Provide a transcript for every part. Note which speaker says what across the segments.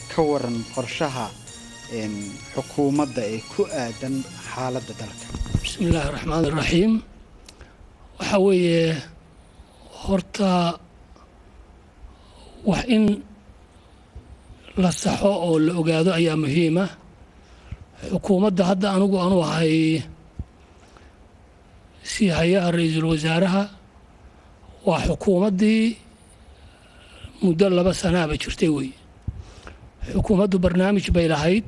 Speaker 1: ka waran qorshaha xukuumadda ee ku aadan xaaladda dalka
Speaker 2: bismi illaahi raxmaan iraxiim waxaa weeye horta wax in la saxo oo la ogaado ayaa muhiima xukuumadda hadda anigu aanu ahay sii hayaha ra-iisul wasaaraha waa xukuumaddii muddo laba sanaaba jirtay weeye xukuumaddu barnaamij bay lahayd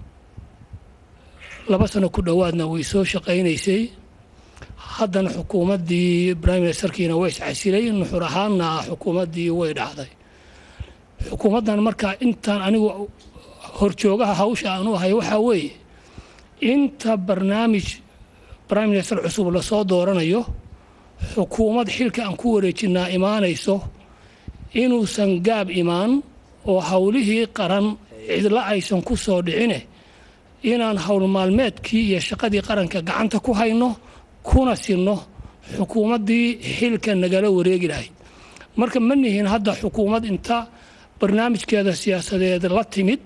Speaker 2: laba sano ku dhowaadna way soo shaqaynaysay haddana xukuumaddii prime ministerkiina way iscasilay nuxur ahaanna xukuumaddii way dhacday xukuumaddan markaa intaan anigu horjoogaha hawsha aanu ahay waxaa weeye inta barnaamij prime minister cusub lasoo dooranayo xukuumad xilka aan ku wareejinaa imaanayso inuusan gaab imaan oo howlihii qaran cidla aysan ku soo dhicine inaan howl maalmeedkii iyo shaqadii qaranka gacanta ku hayno kuna sinno xukuumaddii xilka nagala wareegi lahayd marka ma nihin hadda xukuumad inta barnaamijkeeda siyaasadeed la timid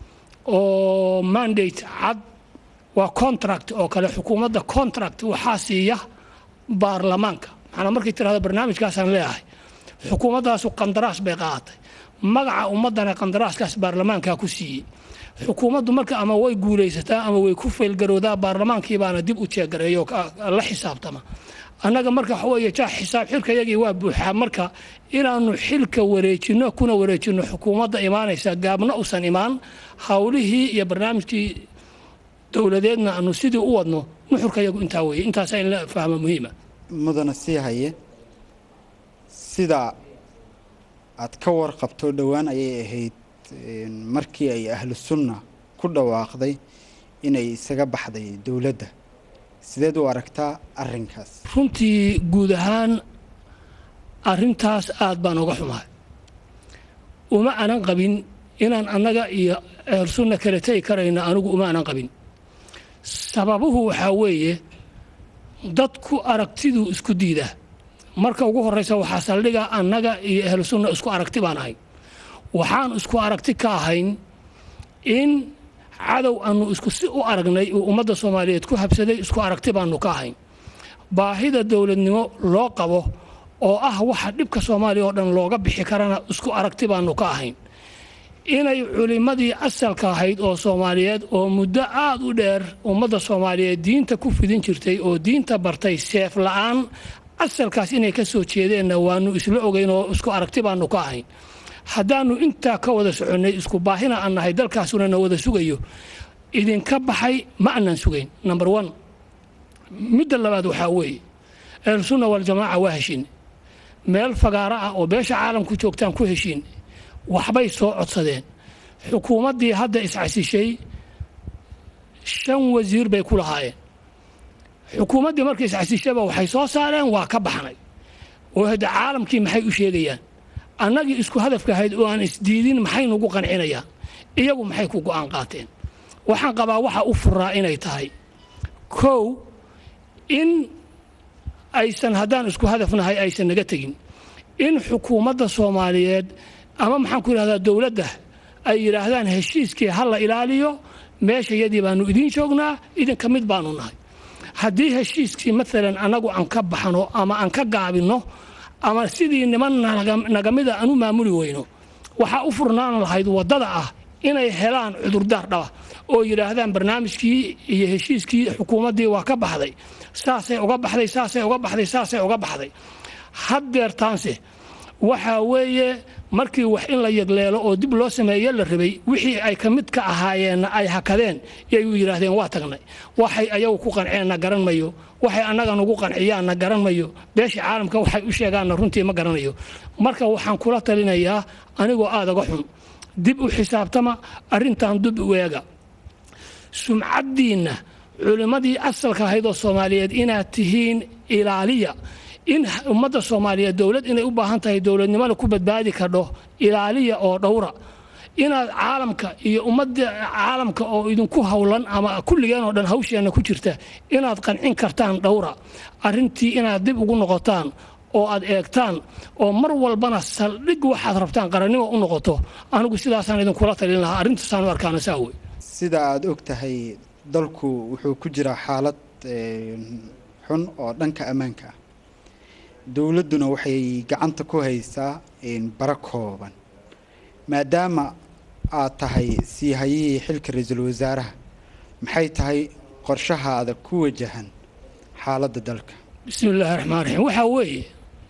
Speaker 2: oo mandate cad waa contract oo kale xukuumadda contract waxaa siiya baarlamaanka maxanaa markay tirahdo barnaamijkaasaan leeyahay xukuumaddaasu qandaraas bay qaadatay magaca ummaddana qandaraaskaas baarlamaankaa ku siiyey xukuumaddu marka ama way guulaysataa ama way ku faylgaroodaa baarlamaankii baana dib u jeegareeyo la xisaabtama annaga marka waxa weeye jaa xisaab xilkayagii waa buuxaa marka inaannu xilka wareejinno kuna wareejinno xukuumadda imaanaysa gaabna usan imaan howlihii iyo barnaamijkii dowladeedna aanu sidii u wadno nuxurkayagu intaa weeye intaasaa in la fahmo muhiima
Speaker 1: mudana sii haye sida aad ka warqabto dhowaan ayay ahayd markii ay ahlu sunna ku dhawaaqday inay isaga baxday dowladda sideed u aragtaa arrinkaas
Speaker 2: runtii guud ahaan arrintaas aad baan uga xumahay uma anan qabin inaan annaga iyo ahlu sunna kala tegi karayno anigu uma anan qabin sababuhu waxaa weeye dadku aragtiduu isku diidaa marka ugu horraysa waxaa saldhiga annaga iyo ahlu sunna isku aragti baan ahay waxaan isku aragti ka ahayn in cadow aanu isku si u aragnay uu ummadda soomaaliyeed ku habsaday isku aragti baanu ka ahayn baahida dowladnimo loo qabo oo ah waxa dhibka soomaaliya oo dhan looga bixi karana isku aragti baanu ka ahayn inay culimmadii asalka ahayd oo soomaaliyeed oo muddo aad u dheer ummadda soomaaliyeed diinta ku fidin jirtay oo diinta bartay seef la'aan asalkaas inay ka soo jeedeenna waanu isla ogeyn oo isku aragti baanu ka ahayn haddaannu intaa ka wada soconnay isku baahina aan nahay dalkaasuna na wada sugayo idinka baxay ma aanan sugayn number one midda labaad waxaa weeye ahlusunna waljamaaca waa heshiin meel fagaaro ah oo beesha caalamku joogtaan ku heshiin waxbay soo codsadeen xukuumaddii hadda iscasishay shan wasiir bay ku lahaayeen xukuumaddii markay iscasishayba waxay soo saareen waa ka baxnay oo hadda caalamkii maxay u sheegayaan annagii isku hadafka ahayd oo aan isdiidin maxay nugu qancinayaan iyagu maxay ku go'aan qaateen waxaan qabaa waxa u furaa inay tahay kow in aysan haddaan isku hadafnahay aysan naga tegin in xukuumadda soomaaliyeed ama maxaan ku yidhahdaa dowladda ay yidhaahdaan heshiiskii ha la ilaaliyo meesha yadii baanu idiin joognaa idinka mid baanu nahay haddii heshiiskii maalan annagu aan ka baxno ama aan ka gaabinno ama sidii niman nagamida aan u maamuli weyno waxaa u furnaan lahayd waddada ah inay helaan cudurdaar dhaba oo yidhaahdaan barnaamijkii iyo heshiiskii xukuumaddii waa ka baxday saasay uga baxday saasay uga baxday saasay uga baxday haddeertaanse waxaa weeye markii wax in la yegleelo oo dib loo sameeye la rabay wixii ay ka mid ka ahaayeenna ay hakadeen yay u yidhaahdeen waa tagnay waxay ayagu ku qanceenna garan mayo waxay annaga nugu qanciyaanna garan mayo beesha caalamka waxay u sheegaanna runtii ma garanayo marka waxaan kula talinayaa anigoo aadaga xun dib u xisaabtama arrintan dib u eega sumcaddiinna culimmadii asalka ahayd oo soomaaliyeed inaad tihiin ilaaliya in ummadda soomaaliyeed dowlad inay u baahan tahay dowladnimada ku badbaadi kardho ilaaliya oo dhowra inaad caalamka iyo ummadda caalamka oo idinku howlan ama kulligeen oo dhan hawsheenna ku jirta inaad qancin kartaan dhowra arrintii inaad dib ugu noqotaan oo aad eegtaan oo mar walbana saldhig waxaad rabtaan qarannimo u noqoto anigu sidaasaan idinkula talin lahaa arrintaasaan u arkaana saa wey
Speaker 1: sida aada og tahay dalku wuxuu ku jiraa xaalad xun oo dhanka ammaanka ah dowladduna waxay gacanta ku haysaa bara kooban maadaama aad tahay sii hayihii xilka ra-iisul wasaaraha maxay tahay qorshahaada ku wajahan xaaladda dalka
Speaker 2: bismi illaahi raxmaan raxiim waxaa weeye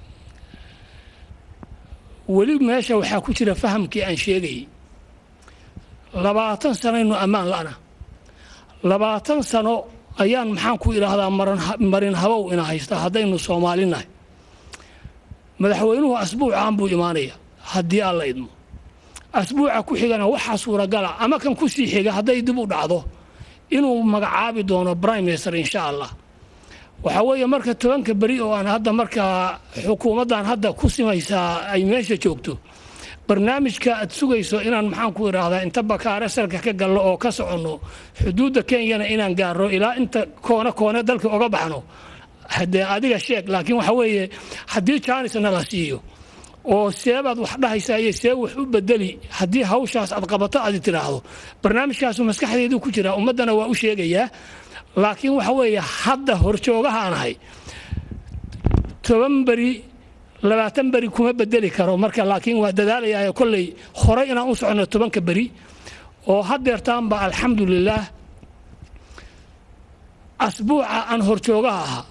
Speaker 2: weli meesha waxaa ku jira fahamkii aan sheegayay labaatan sanaynu ammaan la'na labaatan sano ayaan maxaan ku idhaahdaa marin habow ina haysta haddaynu soomaalinahay madaxweynuhu asbuucaan buu imaanaya haddii aan la idmo asbuuca ku xigana waxaa suuragala ama kan ku sii xiga hadday dib u dhacdo inuu magacaabi doono prime minister insha allah waxaa weeye marka tobanka beri oo aan hadda markaa xukuumaddan hadda ku simaysaa ay meesha joogto barnaamijka aad sugayso inaan maxaan ku idhaahdaa inta bakaare salka ka galno oo ka soconno xuduudda kenyana inaan gaarno ilaa inta koone koone dalka oga baxno haddee adiga sheeg laakiin waxa weeye haddii jaanisna la siiyo oo seebaad wax dhahaysaa iyo see wax u bedeli haddii hawshaas aad qabato aad tidhaahdo barnaamijkaasu maskaxdeedu ku jiraa ummaddana waa u sheegayaa laakiin waxa weeye hadda horjoogahaan ahay toban beri labaatan beri kuma bedeli karo marka laakiin waa dadaalayaa kolley horey inaan u soconno tobanka beri oo haddeertaanba alxamdulilaah asbuuca aan horjoogaha ahaa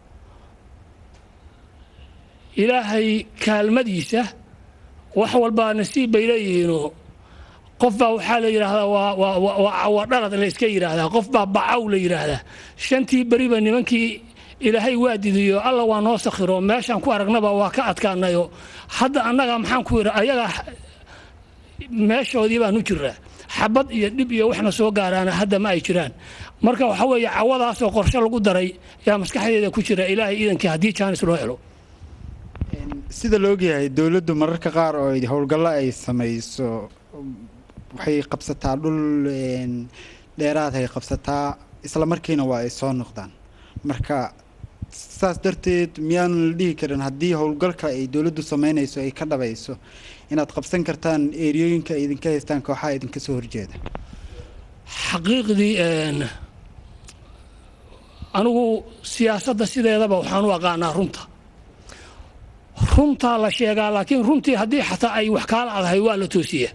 Speaker 2: ilaahay kaalmadiisa wax walbaa nasiib bay leeyihiinoo qof baa waxaa la yidhaahdaa waa cawadhalad la iska yidhaahdaa qof baa bacaw la yidhaahdaa shantii beriba nimankii ilaahay waa didiyo alla waa noo sakhiro meeshaan ku aragnaba waa ka adkaanayo hadda annaga maxaan ku yidha ayaga meeshoodii baan u jiraa xabad iyo dhib iyo waxna soo gaaraana hadda ma ay jiraan marka waxa weeye cawadaasoo qorshe lagu daray yaa maskaxdeeda ku jira ilaahay iidankii haddii jaanis loo helo
Speaker 1: sida la ogyahay dowladdu mararka qaar oo howlgallo ay samayso waxay qabsataa dhul dheeraad ay qabsataa isla markiina waa ay soo noqdaan marka saas darteed miyaanu la dhihi karin haddii howlgalka ay dowladdu samaynayso ay ka dhabayso inaad qabsan kartaan eeriyooyinka ay idinka haystaan kooxaha idinka soo horjeeda
Speaker 2: xaqiiqdii anigu siyaasadda sideedaba waxaan u aqaanaa runta runtaa la sheegaa laakiin runtii haddii xataa ay wax kaala adahay waa la toosiyaa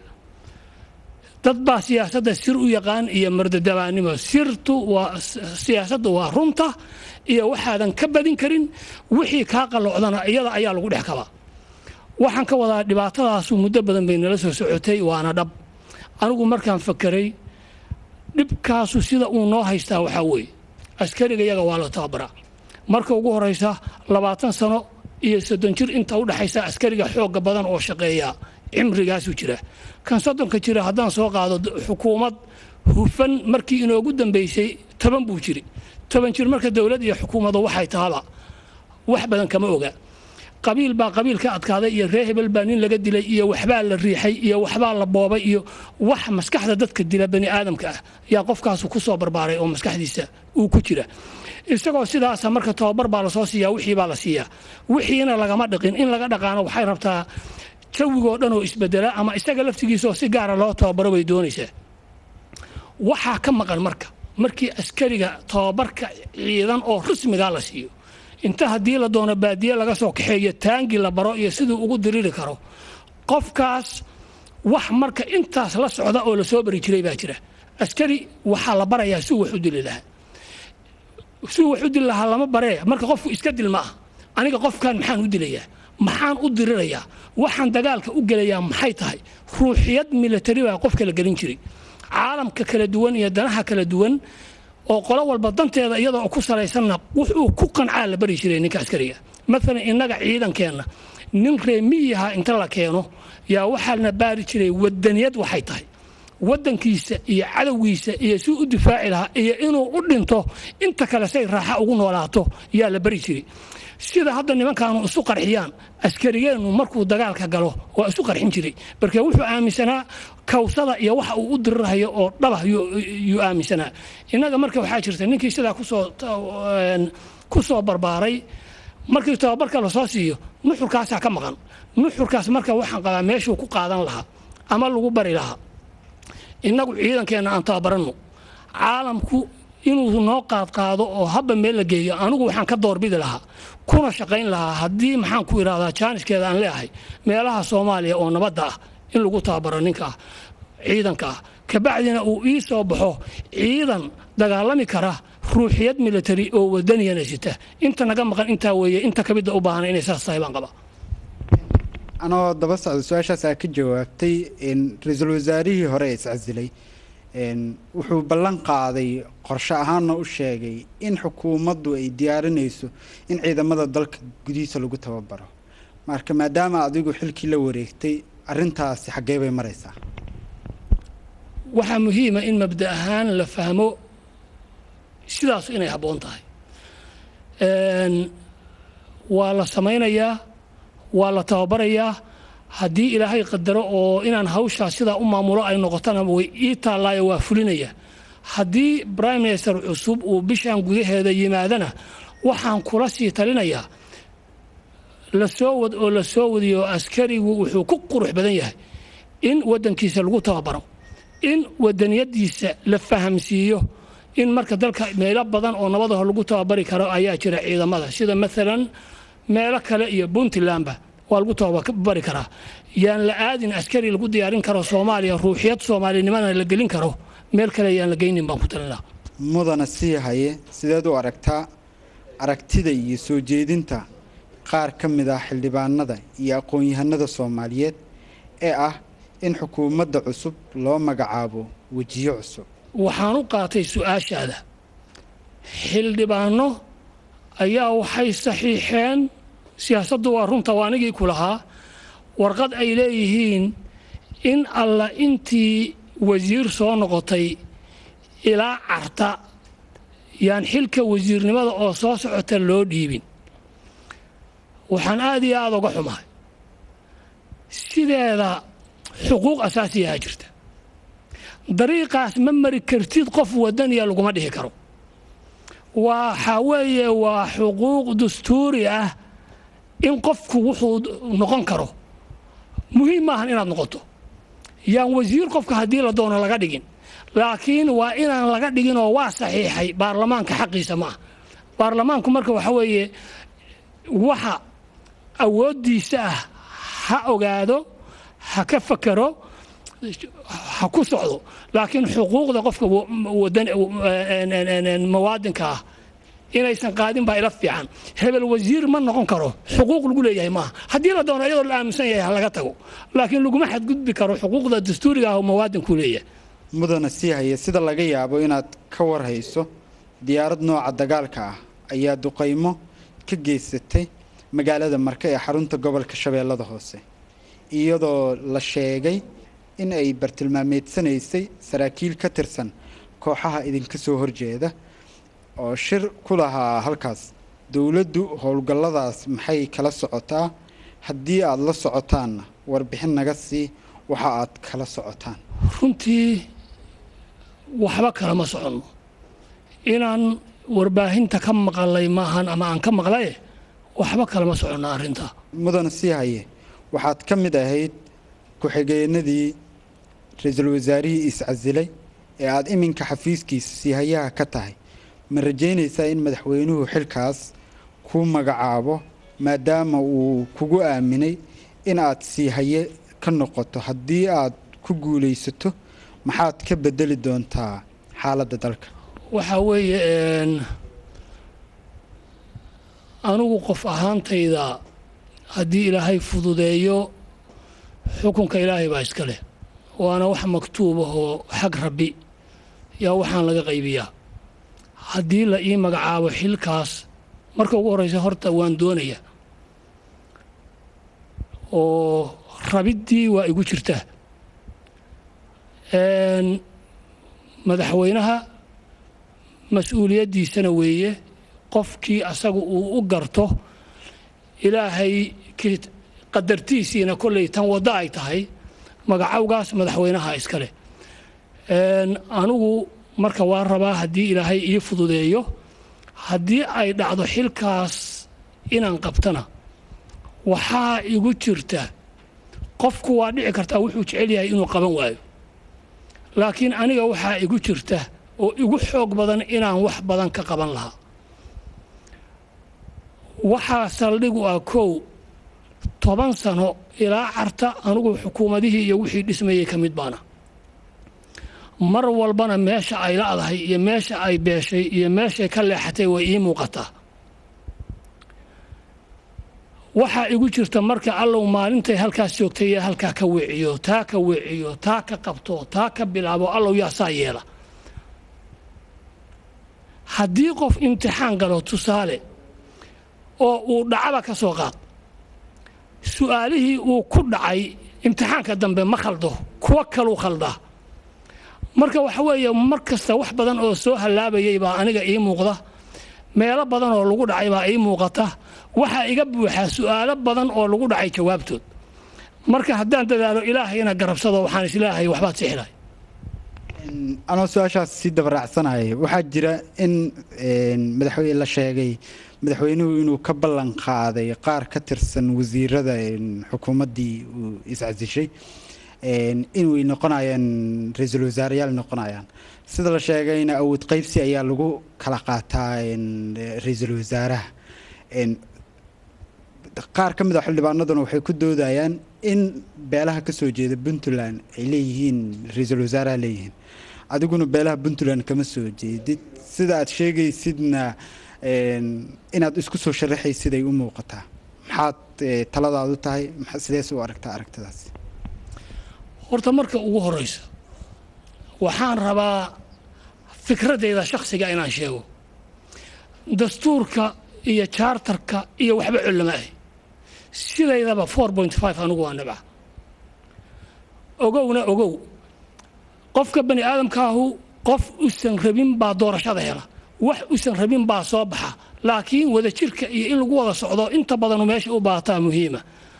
Speaker 2: dad baa siyaasadda sir u yaqaan iyo mardadabaannimo sirtu waa siyaasaddu waa runta iyo waxaadan ka badin karin wixii kaa qalloocdana iyada ayaa lagu dhex kabaa waxaan ka wadaa dhibaatadaasu muddo badan bay nala soo socotay waana dhab anigu markaan fakeray dhibkaasu sida uu noo haystaa waxaa weeye askariga yaga waa la tababaraa marka ugu horaysa labaatan sano iyo soddon jir inta u dhexaysa askariga xoogga badan oo shaqeeya cimrigaasuu jira kan soddonka jira haddaan soo qaado xukuumad hufan markii inoogu dambaysay toban buu jiri toban jir marka dowlad iyo xukuumadu waxay tahaba wax badan kama oga qabiil baa qabiil ka adkaaday iyo ree hebel baa nin laga dilay iyo waxbaa la riixay iyo waxbaa la boobay iyo wax maskaxda dadka dila bani aadamka ah yaa qofkaasu ku soo barbaaray oo maskaxdiisa uu ku jira isagoo sidaasa marka tababar baa lasoo siiyaa wixii baa la siiyaa wixiina lagama dhaqin in laga dhaqaano waxay rabtaa jawigoo dhan oo isbedela ama isaga laftigiisaoo si gaara loo tababaro bay doonaysaa waxaa ka maqan marka markii askariga tababarka ciidan oo rasmigaa la siiyo inta haddii la doono baadiye laga soo kaxeeyo taangi la baro iyo siduu ugu diriri karo qofkaas wax marka intaas la socda oo lasoo bari jiray baa jira askari waxaa la barayaa suu wax u dili lahaa suu wax u dili lahaa lama baree marka qofku iska dil ma ah aniga qofkan maxaan u dilayaa maxaan u dirirayaa waxaan dagaalka u gelayaa maxay tahay ruuxiyad milatari baa qofka la gelin jiray caalamka kala duwan iyo danaha kala duwan oo qolo walba danteeda iyadoo ku salaysanna wuxuu ku qancaa la bari jiray ninka askariga maalan innaga ciidankeenna nin reemiyaha inta la keeno yaa waxaa la baari jiray wadaniyad waxay tahay wadankiisa iyo cadowgiisa iyo si u difaaci lahaa iyo inuu u dhinto inta kale say raaxa ugu noolaato yaa la bari jiray sida hadda nimankaanu isu qarxiyaan askarigeennu markuu dagaalka galo waa isu qarxin jiray marka wuxuu aaminsanaa kawsada iyo waxa uu u dirirhayo oo dhabah yuu aaminsanaa innaga marka waxaa jirta ninkii sidaa kusoo ku soo barbaaray markii tababarka lasoo siiyo nuxurkaasaa ka maqan nuxurkaas marka waxaan qabaa meeshuu ku qaadan lahaa ama lagu bari lahaa innagu ciidankeenna aan tababaranno caalamku inuu noo qaadqaado oo habba meel la geeyo anigu waxaan ka doorbidi lahaa kuna shaqayn lahaa haddii maxaan ku idhahdaa jaaniskeeda aan leeahay meelaha soomaaliya oo nabadda ah in lagu tababaro ninka ah ciidanka ah kabacdina uu ii soo baxo ciidan dagaalami kara ruuxiyad military oo wadaniyana sita inta naga maqan intaa weeye inta kamida u baahan inay saas tahay baan qabaa
Speaker 1: anoo daba socda su-aashaas aa ka jawaabtay ra-iisul wasaarihii hore ee iscasilay wuxuu ballan qaaday qorshe ahaanna u sheegay in xukuumaddu ay diyaarinayso in ciidamada dalka gudihiisa lagu tababaro marka maadaama adigu xilkii la wareegtay arintaasi xaggee bay maraysaa
Speaker 2: waxaa muhiima in mabda ahaan la fahmo sidaasu inay habboon tahay waa la samaynayaa waa la tababarayaa haddii ilaahay qadaro oo inaan hawshaa sidaa u maamulo ay noqotona way ii taallaayo waa fulinaya haddii brime minister cusub uu bishan gudaheeda yimaadana waxaan kula sii talinayaa lasoo wad oo la soo wadiyo askarigu wuxuu ku qurux badan yahay in waddankiisa lagu tababaro in wadaniyadiisa la fahamsiiyo in marka dalka meelo badan oo nabadaho lagu tababari karo ayaa jira ciidamada sida maalan meelo kale iyo puntlandba waa lagu tababari karaa yaan la aadin askari lagu diyaarin karo soomaaliya ruuxiyad soomaalinimana la gelin karo meel kale yaan la geynin baan ku talinaa
Speaker 1: mudana sii haye sideed u aragtaa aragtida iyo soo jeedinta qaar ka mid ah xildhibaanada iyo aqoon-yahanada soomaaliyeed ee ah in xukuumadda cusub loo magacaabo wejiyo cusub
Speaker 2: waxaan u qaatay su-aashaada xildhibaano ayaa waxay saxiixeen siyaasaddu waa runta waa anigii ku lahaa warqad ay leeyihiin in alla intii wasiir soo noqotay ilaa carta yaan xilka wasiirnimada oo soo socota loo dhiibin waxaan aad iyo aada uga xumahay sideeda xuquuq asaasiyaha jirta dariiqaas ma mari kartid qof wadaniya laguma dhihi karo waxaa weeye waa xuquuq dastuuri ah in qofku wuxuu noqon karo muhiim maahan inaad noqoto yaan wasiir qofka haddii la doono laga dhigin laakiin waa inaan laga dhiginoo waa saxiixay baarlamaanka xaqiisa ma ah baarlamaanku marka waxa weeye waxa awooddiisa ah ha ogaado ha ka fakero ha ku socdo laakiin xuquuqda qofka muwaadinka ah inaysan qaadin baa ila fiican hebel wasiir ma noqon karo xuquuq lagu leeyahay maaha haddii la doono iyadoo la aaminsan yahay ha laga tago laakiin laguma xadgudbi karo xuquuqda dastuuriga ah oo muwaadinku leeyahay
Speaker 1: mudana sii haya sida laga yaabo inaad ka warhayso diyaarad nooca dagaalka ah ayaa duqaymo ka geysatay magaalada marke ee xarunta gobolka shabeellada hoose iyadoo la sheegay in ay bartilmaameedsanaysay saraakiil ka tirsan kooxaha idinka soo horjeeda oo shir ku lahaa halkaas dowladdu howlgalladaas maxay kala socotaa haddii aad la socotaanna warbixin naga sii waxa aad kala socotaan
Speaker 2: runtii waxba kalama soconno inaan warbaahinta ka maqalay maahan ama aan ka maqlaye waxba kalama soconno arrintaa
Speaker 1: mudana sii haye waxaad ka mid ahayd ku-xigeenadii ra-iisul wasaarihii iscasilay ee aada iminka xafiiskiisa siihayaha ka tahay ma rajaynaysaa in madaxweynuhu xilkaas kuu magacaabo maadaama uu kugu aaminay in aad siihaye ka noqoto haddii aad ku guulaysato maxaad ka bedeli doontaa xaaladda dalka
Speaker 2: waxaa weeye anigu qof ahaantayda haddii ilaahay fududeeyo xukunka ilaahay baa iska leh waana wax maktuubahoo xag rabbi yaa waxaan laga qaybiyaa haddii la ii magacaabo xilkaas marka ugu horreysa horta waan doonaya oo rabiddii waa igu jirtaa madaxweynaha mas-uuliyaddiisana weeye qofkii asaga uu u garto ilaahay qadartiisiina kolley tan waddo ay tahay magacawgaas madaxweynaha iska leh anigu marka waa rabaa haddii ilaahay ii fududeeyo haddii ay dhacdo xilkaas inaan qabtana waxaa igu jirta qofku waa dhici kartaa wuxuu jecel yahay inuu qaban waayo laakiin aniga waxaa igu jirta oo igu xoog badan inaan wax badan ka qaban lahaa waxaa saldhigu ah kow toban sano ilaa carta anugu xukuumadihii iyo wixii dhismayey ka mid baana mar walbana meesha ay la'dahay iyo meesha ay beeshay iyo meeshay ka leexatay way ii muuqataa waxaa igu jirta marka allow maalintay halkaas joogtay ee halkaa ka weeciyo taa ka weeciyo taa ka qabto taa ka bilaabo allow yaa saa yeela haddii qof imtixaan galo tusaale oo uu dhacaba ka soo qaad su'aalihii uu ku dhacay imtixaanka dambe ma khaldo kuwo kaluu khaldaa marka waxa weeye mar kasta wax badan oo soo hallaabayay baa aniga ii muuqda meelo badan oo lagu dhacay baa ii muuqata waxaa iga buuxaa su'aalo badan oo lagu dhacay jawaabtood marka haddaan dadaalo ilaahayna garabsado waxaan islaahay waxbaad sixilay
Speaker 1: anoo su-aashaas sii dabaraacsanayo waxaa jira in madaxweyne la sheegay madaxweynuhu inuu ka ballan qaaday qaar ka tirsan wasiirada xukuumaddii uu iscasishay inay noqonayaan ra-iisul wasaareyaal noqonayaan sida la sheegayna awood qaybsi ayaa lagu kala qaataa ra-iisul wasaaraha qaar ka mid a xildhibaanaduna waxay ku doodayaan in beelaha ka soo jeeda puntland ay leeyihiin ra-iisul wasaaraha leeyihiin adiguna beelaha puntland kama soo jeedid sida aad sheegaysidna inaad isku soo sharaxaysid ay u muuqataa maxaad taladaadu tahay sidees u aragtaa aragtidaas
Speaker 2: horta marka ugu horraysa waxaan rabaa fikradeyda shakhsiga inaan sheego dastuurka iyo jaartarka iyo waxba collama ahy sidaydaba four point five anugu waa nabca ogowna ogow qofka bani aadamkaahu qof usan rabin baa doorashada hela wax usan rabin baa soo baxa laakiin wadajirka iyo in lagu wada socdo inta badanu meesha u baataa muhiima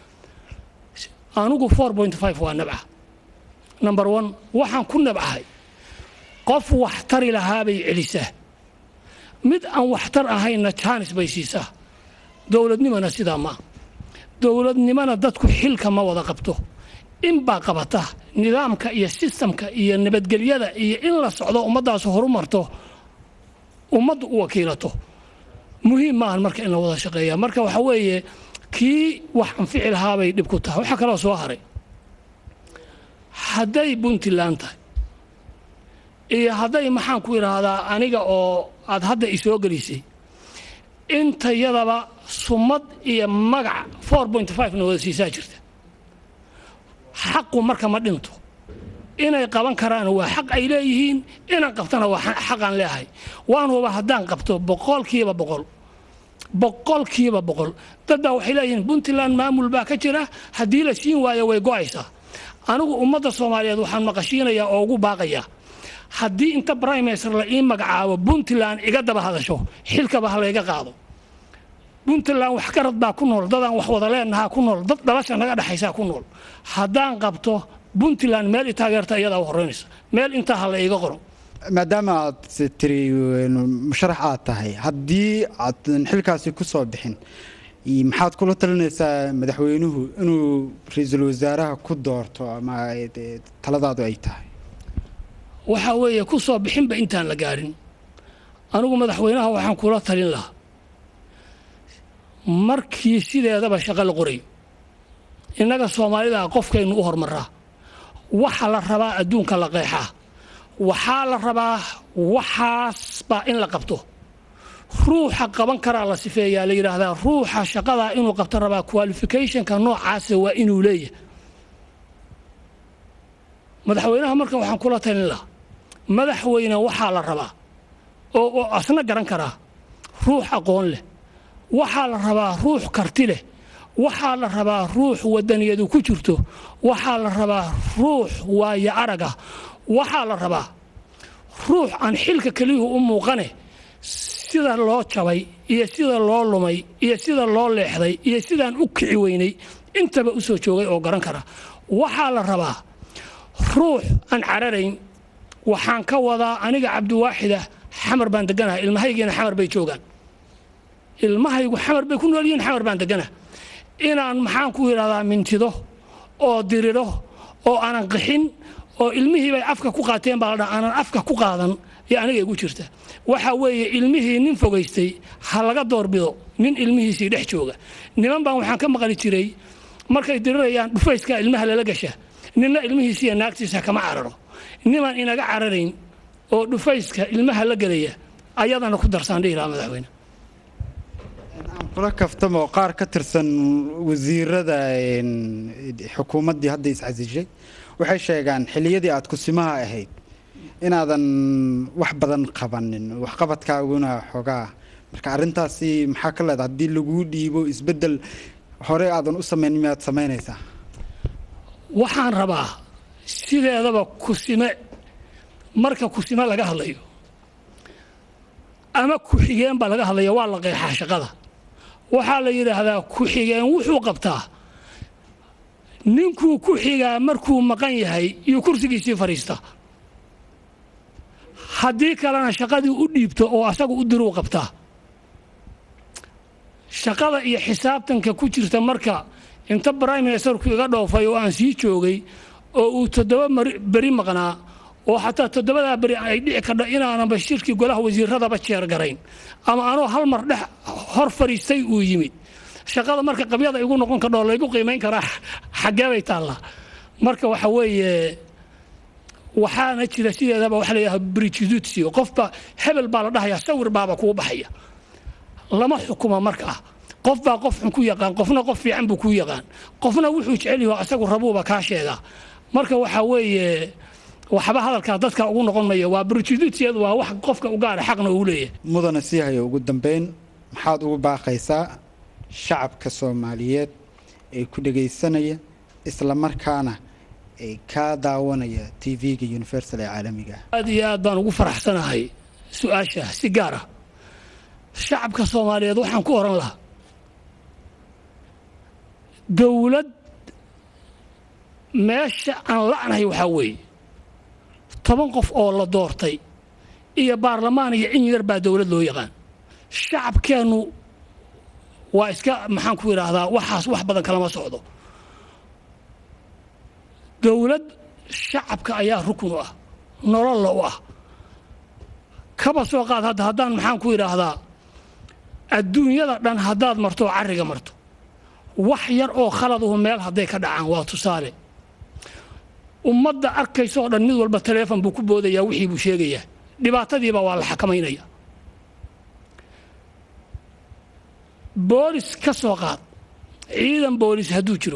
Speaker 2: anugu four point five waa nabca number one waxaan ku nabcahay qof waxtari lahaabay celisaa mid aan waxtar ahaynna jaanis bay siisaa dowladnimona sidaa maa dowladnimona dadku xilka ma wada qabto inbaa qabata nidaamka iyo sistamka iyo nabadgelyada iyo in la socdo ummaddaas horumarto ummaddu u wakiilato muhiim maahan marka in la wada shaqeeya marka waxa weeye kii wax anfici lahaabay dhib ku tahay waxaa kaloo soo haray hadday puntland tahay iyo hadday maxaan ku idhaahdaa aniga oo aad hadda isoo gelisay intayadaba sumad iyo magac four point five na wada siisaa jirta xaqu marka ma dhinto inay qaban karaan waa xaq ay leeyihiin inaan qabtana waa xaqaan leeahay waan huba haddaan qabto boqolkiiba boqol boqolkiiba boqol dad baa waxay leeyihiin puntland maamul baa ka jira haddii la siin waayo way go'aysaa anigu ummadda soomaaliyeed waxaan maqashiinayaa oo ugu baaqayaa haddii inta brimaster la ii magacaabo puntland iga daba hadasho xilkaba ha layga qaado puntland wax garad baa ku nool dadaan wax wada leenahaa ku nool dad dhalasha naga dhexaysaa ku nool haddaan qabto puntland meel i taageerta iyadaa u horeynaysa meel intaa ha la iiga qoro
Speaker 1: maadaama aad tiri musharax aad tahay haddii aadan xilkaasi ku soo bixin maxaad kula talinaysaa madaxweynuhu inuu ra-iisul wasaaraha ku doorto ama taladaadu ay tahay
Speaker 2: waxaa weeye ku soo bixinba intaan la gaadhin anigu madaxweynaha waxaan kula talin lahaa markii sideedaba shaqo la qorayo innaga soomaalida qofkaynu u hormaraa waxa la rabaa adduunka la qeexaa waxaa la rabaa waxaas baa in la qabto ruuxa qaban karaa la sifeeyaa la yidhaahdaa ruuxa shaqadaa inuu qabto rabaa qualificationka noocaasa waa inuu leeyahay madaxweynaha marka waxaan kula talin lahaa madaxweyne waxaa la rabaa oo oo asna garan karaa ruux aqoon leh waxaa la rabaa ruux karti leh waxaa la rabaa ruux wadaniyadu ku jirto waxaa la rabaa ruux waayo araga waxaa la rabaa ruux aan xilka keliyuhu u muuqane sida loo jabay iyo sida loo lumay iyo sida loo leexday iyo sidaan u kici weynay intaba u soo joogay oo garan kara waxaa la rabaa ruux aan cararayn waxaan ka wadaa aniga cabdiwaaxida xamar baan deganahay ilmahaygiina xamar bay joogaan ilmahaygu xamar bay ku nool yihiin xamar baan degana inaan maxaan ku yidhahdaa mintido oo diriro oo aanan qixin oo ilmihii bay afka ku qaateen baa la dhaha aanan afka ku qaadan iyo aniga igu jirta waxa weeye ilmihii nin fogaystay ha laga doorbido nin ilmihiisii dhex jooga niman baan waxaan ka maqli jiray markay dirirayaan dhufayska ilmaha lala gasha ninna ilmihiisiiyo naagtiisa kama cararo niman inaga cararayn oo dhufayska ilmaha la gelaya ayadana ku darsaan dhihi lahaa madaxweyne
Speaker 1: aan kula kaftamo qaar ka tirsan wasiirada xukuumaddii hadda iscasishay waxay sheegaan xilliyadii aad kusimaha ahayd inaadan wax badan qabanin waxqabadkaaguna xogaa marka arrintaasi maxaa ka leeda haddii laguu dhiibo isbeddel hore aadan u samayn miyaad samaynaysaa
Speaker 2: waxaan rabaa sideedaba kusime marka kusime laga hadlayo ama ku-xigeen baa laga hadlaya waa la qeexaa shaqada waxaa la yidhaahdaa ku-xigeen wuxuu qabtaa ninkuu ku xigaa markuu maqan yahay iyo kursigiisii fadhiista haddii kalena shaqadii u dhiibto oo asagu u diruu qabtaa shaqada iyo xisaabtanka ku jirta marka inta brime ministerku iga dhoofay oo aan sii joogay oo uu toddoba beri maqnaa oo xataa toddobadaa beri ay dhici kardho inaananba shirkii golaha wasiiradaba jeer garayn ama anoo hal mar dhex hor fadhiistay uu yimid shaqada marka qabyada igu noqon kardhoo laygu qiimayn karaa xaggee bay taallaa marka waxa weeye waxaana jira sideedaba waxa layidhaha brijudutio qofba hebel baa la dhahayaa sawir baaba kuu baxaya lama xukuma markaa qof baa qof xun ku yaqaan qofna qof fiican buu kuu yaqaan qofna wuxuu jecel yaho asagu rabuuba kaa sheegaa marka waxa weeye waxba hadalkaa dadka ugu noqon maya waa brijudutiyadu waa wax qofka u gaara xaqna uu leeyahay
Speaker 1: mudana sii hayo ugu dambeyn maxaad ugu baaqaysaa shacabka soomaaliyeed ee ku dhegaysanaya isla markaana ee kaa daawanaya t v-ga universal ee caalamiga ah
Speaker 2: aad iyo aad baan ugu faraxsanahay su-aasha si gaar ah shacabka soomaaliyeed waxaan ku oran lahaa dowlad meesha aan la'nahay waxaa weeye toban qof oo la doortay iyo baarlamaan iyo in yar baa dowlad loo yaqaan shacabkeennu waa iska maxaan ku idhaahdaa waxaas wax badan kalama socdo dowlad shacabka ayaa rukun u ah nololla u ah kaba soo qaad hadda haddaan maxaan ku idhaahdaa adduunyada dhan haddaad marto oo carriga marto wax yar oo khaladuhu meel hadday ka dhacaan waa tusaale ummadda arkaysa oo dhan mid walba taleefon buu ku boodayaa wixii buu sheegayaa dhibaatadiiba waa la xakamaynaya boolis ka soo qaad ciidan boolis hadduu jiro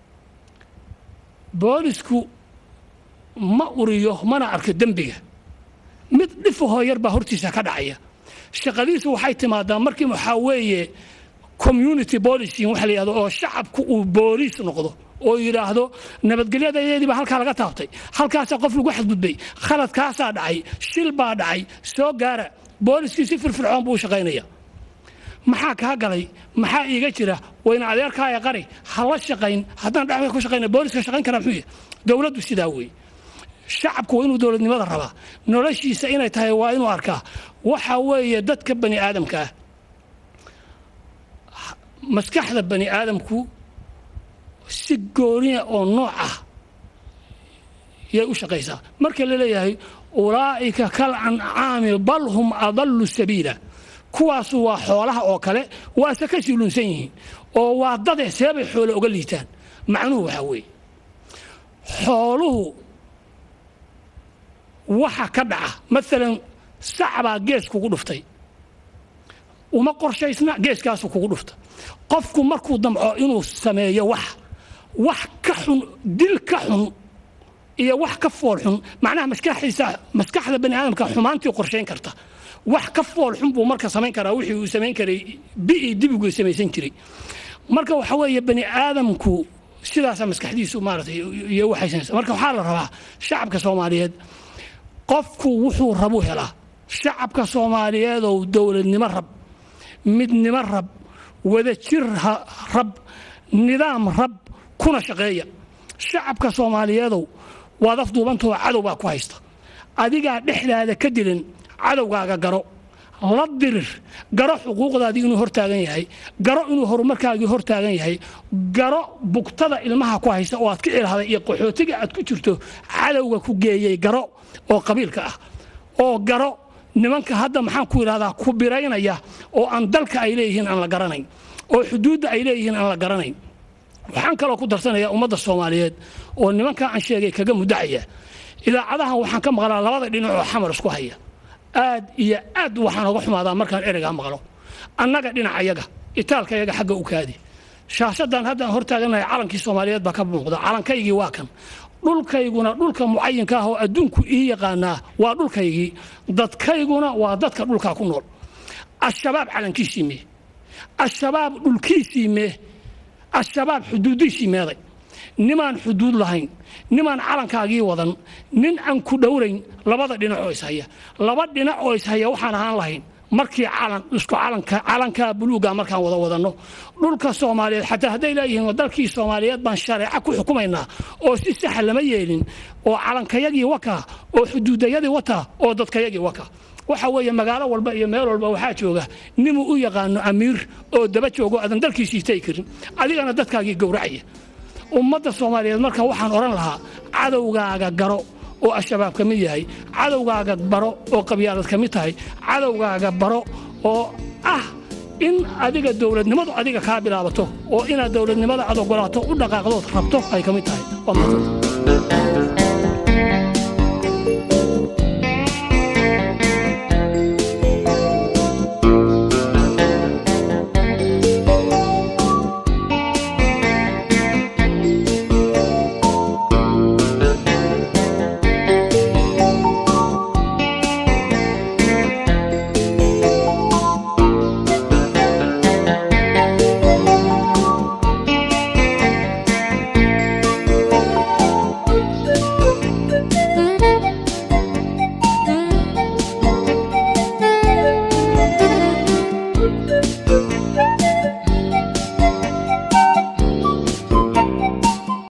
Speaker 2: boolisku ma uriyo mana arko dembiga mid dhifahoo yar baa hortiisa ka dhacaya shaqadiisu waxay timaadaa markii waxaa weeye community policing waxa la yidhahdo oo shacabku uu booliis noqdo oo yidhaahdo nabadgelyadeedii baa halkaa laga taabtay halkaasaa qof lagu xadgudbay khaladkaasaa dhacay shil baa dhacay soo gaara booliskii si firfircoon buu u shaqaynaya maxaa kaa galay maxaa iiga jira wayna adeerkaaya qari ha la shaqayn haddaan dhexda ku shaqayna booliska shaqayn karaa muxuu yahay dowladdu sidaa weeye shacabku waa inuu dowladnimada rabaa noloshiisa inay tahay waa inuu arkaa waxa weeye dadka bani aadamka ah maskaxda bani aadamku si gooniya oo nooc ah yay u shaqaysaa marka la leeyahay ulaa'ika kal ancaami bal hum adallu sabiila kuwaasu waa xoolaha oo kale waase ka silunsan yihiin oo waa dade seebay xoole oga liitaan macnuhu waxaa weeye xooluhu waxa ka dhaca maalan sacbaa gees kugu dhuftay uma qorshaysna geeskaasu kugu dhufta qofku markuu damco inuu sameeyo wax wax ka xun dil ka xun iyo wax ka fool xun macnaha maskaxdiisa maskaxda bani aadamka xumaantii qorshayn karta wax ka fool xun buu marka samayn karaa wixii uu samayn karay bi'ii dibigu samaysan jiray marka waxa weeye bani aadamku sidaasaa maskaxdiisu maaratay iyo waxaysanaysa marka waxaa la rabaa shacabka soomaaliyeed qofku wuxuu rabu helaa shacabka soomaaliyeedow dowladnimo rab midnimo rab wadajir rab nidaam rab kuna shaqeeya shacabka soomaaliyeedow waad afduubantao cadow baa ku haysta adigaa dhexdaada ka dilin cadowgaaga garo la dirir garo xuquuqdaadii inuu hortaagan yahay garo inuu horumarkaagii hortaagan yahay garo bugtada ilmaha ku haysa oo aad ka ilahday iyo qaxootiga aad ku jirto cadowga ku geeyey garo oo qabiilka ah oo garo nimanka hadda maxaan ku idhahdaa ku biraynaya oo aan dalka ay leeyihiin aan la garanayn oo xuduudda ay leeyihiin aan la garanayn waxaan kaloo ku darsanayaa ummadda soomaaliyeed oo nimankaa aan sheegay kaga mudacaya idaacadahan waxaan ka maqlaa labada dhinac oo xamar isku haya aad iyo aad waxaan oga xumaadaa markaan ereygaa maqlo annaga dhinacayaga itaalkayaga xagga u kaadi shaashadan haddaan hortaaganahay calankii soomaaliyeed baa ka muuqda calankaygii waa kan dhulkayguna dhulka mucayinka ah oo adduunku ii yaqaanaa waa dhulkaygii dadkayguna waa dadka dhulkaa ku nool al-shabaab calankiisii mee al-shabaab dhulkiisii mee al-shabaab xuduudiisii meeday nimaan xuduud lahayn nimaan calankaagii wadan nin aan ku dhowrayn labada dhinac oo ishaya laba dhinac oo ishaya waxaan ahaan lahayn markii calan isku calanka calanka buluuga markaan wada wadanno dhulka soomaaliyeed xataa hadday leeyihiin dalkii soomaaliyeed baan shareeco ku xukumaynaa oo si saxa lama yeelin oo calankayagii waka oo xuduudayadii wata oo dadkayagii waka waxa weeye magaalo walba iyo meel walba waxaa jooga ninuu u yaqaano amiir oo daba joogo aadan dalkiisii tagi karin adigana dadkaagii gowracaya ummadda soomaaliyeed marka waxaan odhan lahaa cadowgaaga garo oo al-shabaab ka mid yahay cadowgaaga baro oo qabyaalad ka mid tahay cadowgaaga baro oo ah in adiga dowladnimadu adiga kaa bilaabato oo inaad dowladnimada aad ogolaato u dhaqaaqdood rabto ay ka mid tahay